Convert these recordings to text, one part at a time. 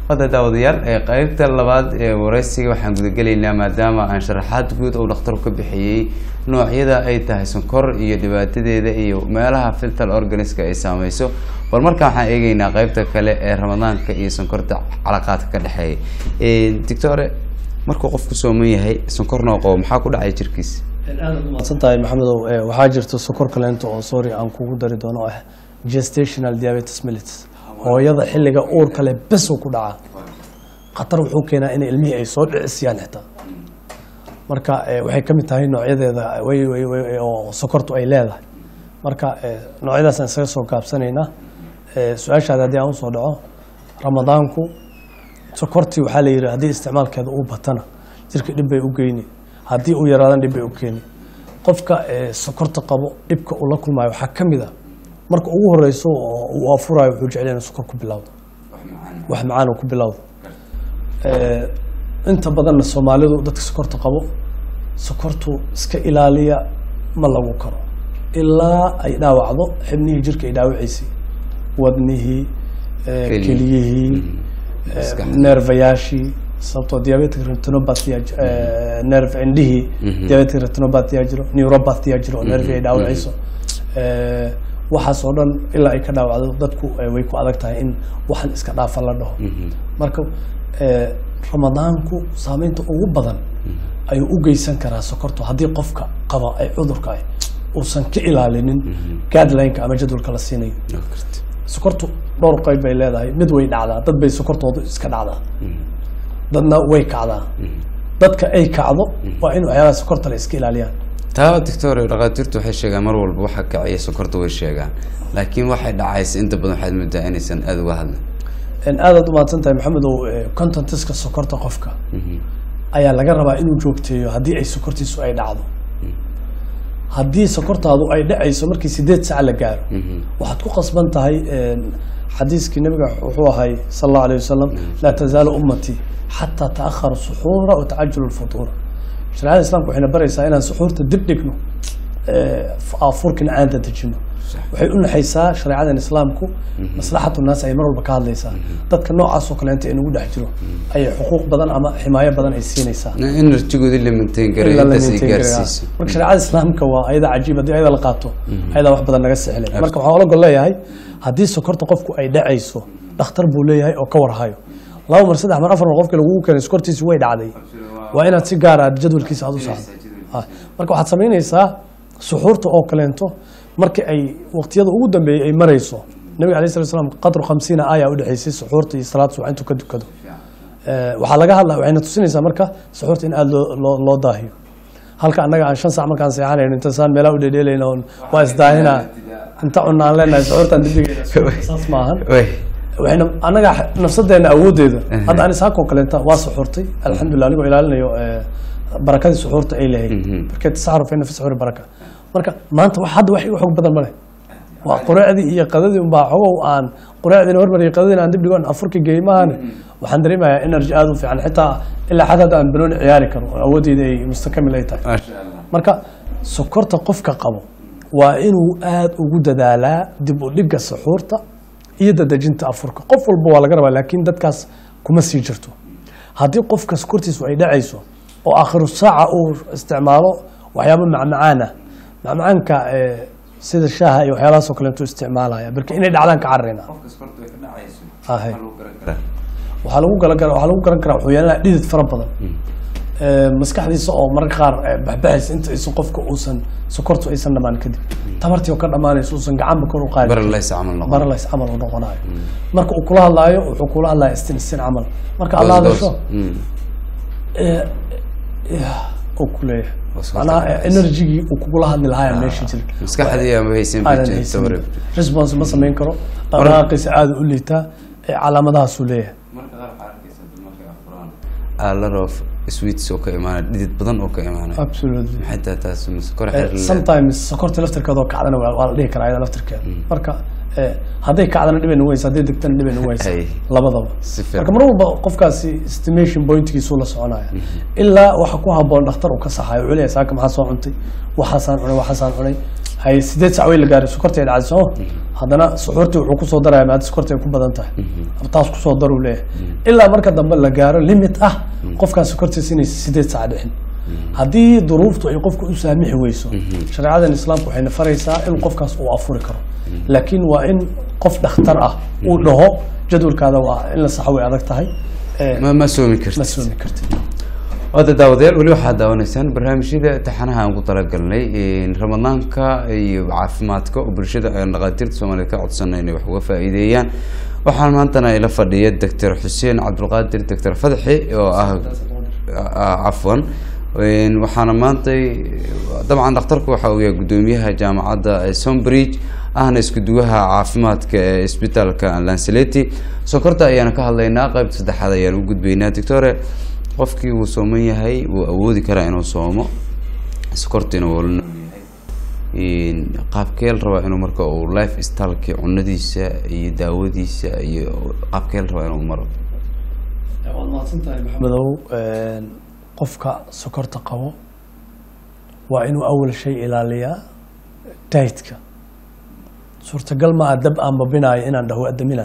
hadda daawadayaal ee qeybta labaad ee wareysiga waxaan gudagelaynaa maadaama aan sharaxaad guud uu dhakhtarku ka bixiyey noocyada ay tahay sonkor iyo dhibaatadeeda iyo meelaha filtal organiska ay saameyso bal markaan waxaan eegeynaa qeybta kale ee ramadaanka iyo sonkorta calaqaadka ka dhexeeya doctore markuu qofku sooman yahay sonkornoo qabo maxaa ku dhacay jirkiisa aad umaadsan tahay maxamedow Eh, waxaa jirta sokor kaleento oo sorry aan kugu dari doono oo ah gestational diabetes mellitus hooyada xilliga uurka leh bes uu ku dhacaa khatar wuxuu keenaa in ilmihii ay soo dhicisiyaan xitaa marka eh, waxay ka mid tahay noocyadeeda way- way- way- oo sokortu ay leedahay marka eh, noocyadaasaan isaga soo gaabsanaynaa Eh, su-aashaada haddii aan usoo dhaco ramadaanku sokortii waxaa la yidhi haddii isticmaalkeeda uu batana jirka dhib bay u geyni haddii uu yaraadan dhib bay u keeni qofka eh, sokorta qabo dhibka uu la kulmayo waxaa ka mid a marka ugu horeyso oo uu afurayo wuxuu jecel yahay inuu sokor ku bilowdo wax macaan uu ku bilowdo Eh, inta badanna soomaalidu dadka sokorta qabo sokortu iska ilaaliya ma lagu karo ilaa ay dhaawacdo xibnihii jirka ay dhaawacaysay wadnihii eh, Keliya. keliyihii eh, Maskaxda. neerfayaashii sababtoo diabetic retinopathy aa ji- eh, nerve indhihii diabetic retinopathy aa jiro neuropathy aa jiro oo nerve ay dhaawacayso Eh, waxaas oo dhan ilaa ay ka dhaawacdo dadku eh, way ku adag tahay in waxan iska dhaafa la dhaho marka eh, ramadaanku saameynta ugu badan ayuu u geysan karaa sokortu haddii qofka qaba ay cudurka ah uusan ka ilaalinin guideline-ka ama jadwalka la siinayo sokortu dhowr qayb bay leedahay mid way dhacdaa dad bay sokortoodu iska dhacdaa dadna way kacdaa dadka ay kacdo waa in waxyaabaha sokorta la iska ilaaliyaan taa doctor dhakhaatiirtu waxay sheegaan mar walba waxa kiciya sokorta way sheegaan laakiin waxay dhacaysa inta badan waxaad moodaa inaysan aada uga hadlin En aadaad u mahadsan tahay maxamedow eh, contentiska sokorta qofka ayaa laga rabaa inuu joogteeyo haddii ay sokortiisu ay dhacdo haddii sokortaadu ay dhacayso markii sideed sac la gaaro waxaad ku qasban tahay en, xadiiskii nabiga wuxuu ahay sal allahu alayh wasalam laa tazaalu ummatii xataa taahara suxuura wa tacajulu lfutuura shareecada islaamka waxayna baraysaa inaan suxuurta dib dhigno eh, afurkina aan dadejino waxay u naxaysaa shareecadan islaamku maslaxatu naas ay mar walba ka hadlaysaa dadka noocaas oo kaleenta ee nagu dhex jiro ayay xuquuq badan ama ximaayo badan ay siinaysaa enerjigoodii la maintain garay ilaa la intaas ay maintain gareeyaa. gaarsiiso marka shareecada islaamka waa ayada cajiib haddii ayada la qaato ayadaa wax badan naga sixlay marka waxaan ola gol leeyahay haddii sokorta qofku ay dhacayso dhakhtar buu leeyahay oo ka warhayo laba mar saddex mar afar mar qofka lagugu keenay sokortiisi way dhacday waa inaad si gaar ah jadwalkiisa aad u saxdo Ah, marka waxaad samaynaysaa suxuurta oo kaleento markii ay waqtiyada ugu dambeeyey ay marayso nabiga alayh salatu wasalaam qadru khamsiina aaya u dhexaysay suxuurta iyo salaad subax intuu ka dukado Eh, waxaa laga hadla waxayna tusinaysaa marka suxuurta in aada loo loo loo daahiyo halka annaga aan shan sac markaan seexanayno inta saan meelaha u dhedheelayna oon waa isdaahina inta cunaan leenahay suxuurtaan dibdhigayna saas maahan Wey. waxayna annaga nafsadeena awoodeeda hadda aan isaakoo kaleenta waa suxuurtay alxamdulilah anigoo ilaalinayo eh, barakadii suxuurta ay lahayd markee tasaxru fa ina fi suxuuri baraka marka maanta wax hadda wax iga xoog badan ma leh waa qureecdii iyo qadadii unbaa xogow aan qureecdiina hormariyay qadadiina aan dib dhigon afurka geey maahane waxaan dareemayaa energy aada u fiican xitaa ilaa xad hadda aan banooni ciyaari karo oo awoodeyda ay mustakamil ay tahay maasha allah marka sokorta qofka qabo waa inuu aada ugu dadaalaa dib u dhigga suxuurta iyo dadejinta afurka qof walba waa laga rabaa laakiin dadkaas kuma sii jirto haddii qofka sokortiisu ay dhacayso oo aakhiru saaca uu isticmaalo waxyaabo macmacaan ah macmacaanka eh, sida shaaha iyo waxyaalahaasoo kaleetu isticmaalaya marka inay dhacdaan ka cararayna qofka sokorta way ka dhacayso Ahay. waxaa lagu garan karaa waxaa lagu gala waxaa lagu garan karaa wuxuu yeelanaya dhidid fara badan Ee, maskaxdiisa oo mararka qaar ee, baxbaxaysa inta aysan qofka uusan sokortu aysan dhamaan kadib tabartii oo ka dhamaanaysa uusan gacanba kor u qaadi baralays camal noqon baralays camal uu noqonayo marka uu kula hadlaayo wuxuu kula hadlaya istin istin camal marka alla Goos, goos. hadasho Mm. ee, ee, uu ku leeyahay Waa sokorta macnaha dhacaysa. enerjigii uu kugula hadli lahaa meesha jira maskaxdii ama haysan aanan bijin haysan tabar response ma samayn karo dhaqdhaqaaqiisa aada u liitaa ee calaamadahaasuu leeyahay marka qaar waxaa arkaysa markay afuraan a lot of sweets oo ka imaanaya dhidid badan oo ka imaanaya absolutely maxay tahay taas mise kor Eh, xiriir leh? sometimes sokorta laftirkeeda oo kacdana waa waa la dhihi karaa iyada laftirkeeda marka eh, hadday kacdana dhibayna weysa hadday degtana dhibayna weysa Ay. labadaba Si fiican. marka mar walba qofkaasi estimation pointkiisuu la soconaya ilaa waxa ku haboon dhakhtar uu ka saxayo wuxuu leeyahay saaka maxaa soo cuntay waxaasaan cunay waxaasaan cunay hay sideed sac wey la gaaray sokorta ay dhacday sooma haddana suxuurtii wuxuu kusoo daraya maada sokorta ay ku badan tahay taas kusoo daruu leeyahay ilaa marka dambe la gaaro limit ah qofkaan sokortiisa inaysa sideed sac dhixin haddii duruuftu ay qofku u saamixi weyso shareecadan islaamka waxayna faraysaa in qofkaas uu afuri karo laakiin waa in qof dhakhtar ah uu dhaho jadwalkaada waa in la saxo way adag tahay ee, ma ma soomi ma kartid soomi kartid wada daawadayaal weli waxaad daawanaysaan barnaamijyada taxanaha aan ku talagalnay in ramadaanka iyo caafimaadka oo bulshada aan dhaqaatiirta soomaaliyeed ka codsanay inay wax uga faa'iideeyaan waxaan maantana ila fadhiya doctor xuseen cabdulqaadir doctor fadxi oo ah ah, cafwan Een, waxaana maanta dabcan dhakhtarku waxa uu yahay gudoomiyaha jaamacadda ee Sonbridge ahna isku duwaha caafimaadka ee isbitaalka Lanceleti sokorta ayaana ka hadlaynaa qaybta saddexaad ayaan u gudbaynaa doctore qofkii uu sooman yahay wuu awoodi karaa inuu soomo sokortiina wuu la nool yahay Een, qaabkee la rabaa inuu marka uu life stylekii cunadiisa iyo daawadiisa iyo qaabkee la rabaa inuu maro waad mahadsantahay maxamedow een, qofka sokorta qabo waa inuu awal shay ilaaliyaa dietka suurtagal ma ah dab aan babinaayo inaan dhaho adamina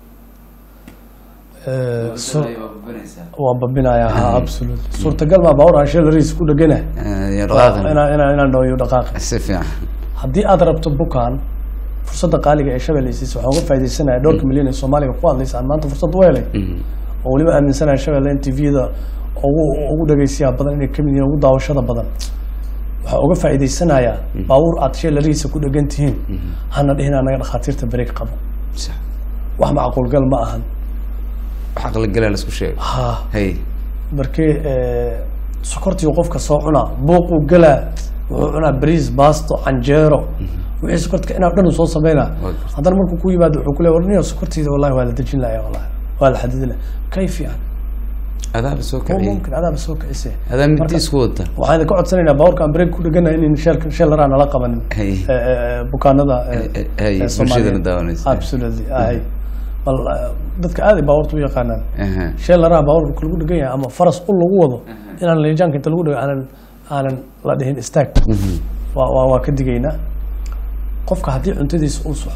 Eh, so- waan babinayaa ha absolute suurtagal ma bawr aan shalariis ku dhegana Eh, dhaqaaqan inaan inaan inaan dhaho iyo dhaqaaqa si fiican haddii aad rabto bukaan fursadda qaaliga ee shabeelleysiisa waxaan uga faaidaysanaya dhowrka milyan ee soomaaliga ku hadlaysa aan maanta fursad u helay Mhm. oo weliba aaminsanaya shabeelle in tvda ugu ugu dhageysiyaa badan inay kamid yihiin ugu daawashada badan waxaa uga faa'iidaysanayaa baabuur aad sheelarihiisa ku dhegan tihiin hana dhihin anaga dhakhaatiirta bareeg qabo sax wax macquulgal ma ahan wax aqli galaa la isku sheego ha hay markii sokortii qofka soo cunaa buuquu galaa wuxuu cunaa bariis baasto canjeero wixii sokortka inaa dhan uu soo sameynaa Waa haddana markuu ku yimaado wuxuu ku leeya warniyo sokorteyda wallahi waa la dejin lahaa wallahi waa la xadidin lahaa kay fiican adaaba soo oo kaciyey mumkin adaaba soo kicisee adaa midi Marka- isku wata waxaan idinka codsanaynaa baabuurka aan bareeg ku dheganahay in sheel sheel laraa nala qabanin Hay. Eh, eh, bukaanada eh, Eh, eh, hay, eh, bulshadana Soomaaliyeed. daawanaysa. absolutely hay bal eh, dadka aad ay baabuurta u yaqaanaan Aha. sheel laraa baabuurka lagu dhegan yahay ama faras ul lagu wado inaan leejaanka inta lagu dhego aanan aanan la dhihin istaag Mhm. waa waa waa ka digaynaa qofka haddii cuntadiisa uu soxo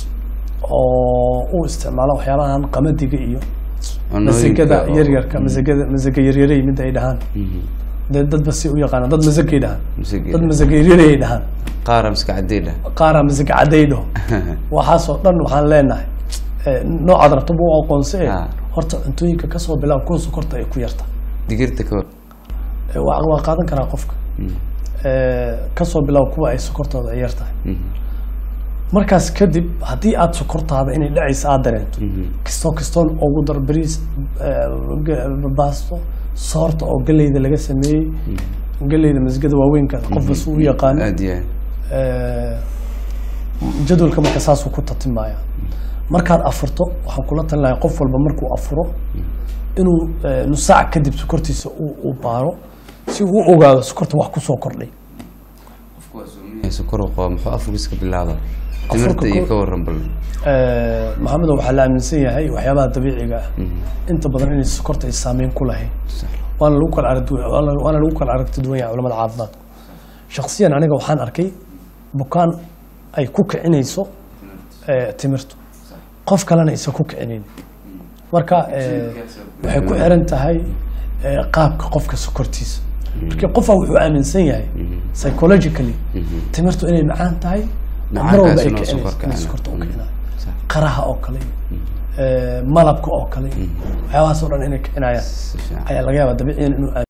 oo uu isticmaalo waxyaalahan qamadiga iyo Cunooyinka masagada oo- yaryarka masagada masaga yaryarey midda ay dhahaan Mhm. dee dadba si u yaqaanaan dad masagay dhahaan Masaga. dad masaga yaryarey ay dhahaan qaara miska cadeydha qaaraa masaga cadaydo waxaasoo dhan waxaan leenahay eh, noocaad rabto buu aqoonse Ah. horta cuntooyinka kasoo bilaab kuwa sokorta ay ku yarta digirta ka hor Eh, waa waa qaadan karaa qofka Mhm. Eh, kasoo bilaab kuwa ay sokortooda ay yar tahay Mhm. markaas kadib haddii aad sokortaada inay dhacaysa aad dareento Mhm. kastoo kastoon ugu dar bariis eh, ge- baasto soorta oo galeyda laga sameeyey galeyda masgada waaweynka qofka si u yaqaano aad iyo aad Eh, jadwalka marka saasuu ku tatimaya markaad afurto waxaan kula talin lahay qof walba markuu afuro inuu eh, nus saac kadib sokortiisa uu uu baaro si uu u ogaado sokorta wax kusoo kordhay qofku waa soomanyahay sokor uu qabo muxuu afurkiisa ka bilaaba Afurka timirta iyo ko- ka waran bal Eh, maxamedo waxaa la aaminsan yahay waxyaabaha dabiiciga ah inta badan inay sokorta ay saameyn ku lahayn sax waana lagu kala arag duwan- waana waana lagu kala aragti duwan yahay culamada caafimaadka shakhsiyan aniga waxaan arkay bukaan ay ku kicinayso eh, timirtu qof kalena aysan ku kicinayn marka eh, waxay ku xiran tahay eh, qaabka qofka sokortiisa markii qofaa wuxuu aaminsan yahay psychologically timirtu inay macaan tahay mar walba ay Macaankaas inuu kicinayso sokor inay kicinayo. sokorta u kicinayo sax qaraha oo kale eh, malabka oo kale waxyaabahaas oo dhan inay kicinayaan si fiican ayaa laga yaabaa dabiiciyan inuu